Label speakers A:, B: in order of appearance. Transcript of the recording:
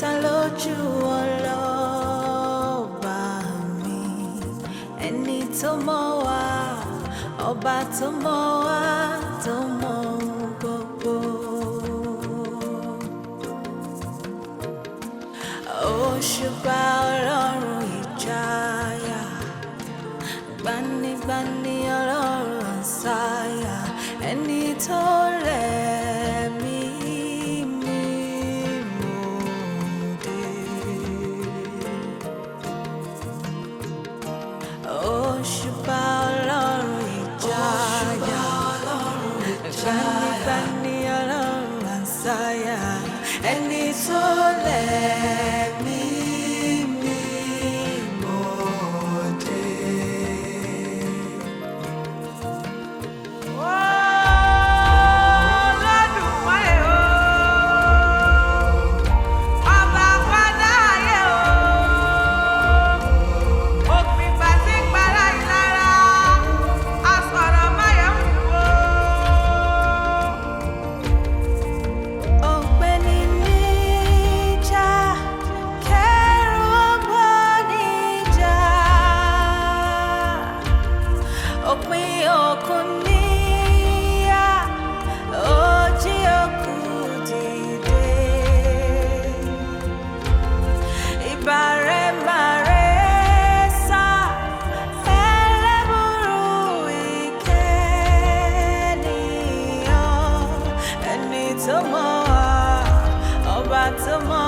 A: ta lójú ọlọ́ba mi ẹni tó mọ̀ wá ọba tó mọ̀ wá tó mọ̀ ohun gbogbo. òṣùpá ọlọ́run ìjáyà gbanigbani ọlọ́run àṣàyà ẹni tó lẹ̀ mí mímú dé. òṣùpá ọlọ́run ìjáyà gbanigbani ọlọ́run àṣàyà ẹni tó lẹ̀ mí mímú dé.
B: Olódùmarè o, ọba padà ayé o, òpin pàtí para ìlara, asọ̀rọ̀ máyọ̀mú o.
A: Ọ̀gbẹ́ni níjà kẹrù ọgbọ́n níjà òpin òkun níyà òjì òkú dìde ìbàrẹ̀ màrẹ̀ sá ẹlẹ́bùrú ìkẹ́niyàn ẹni tó mọ̀ wá ọba tó mọ̀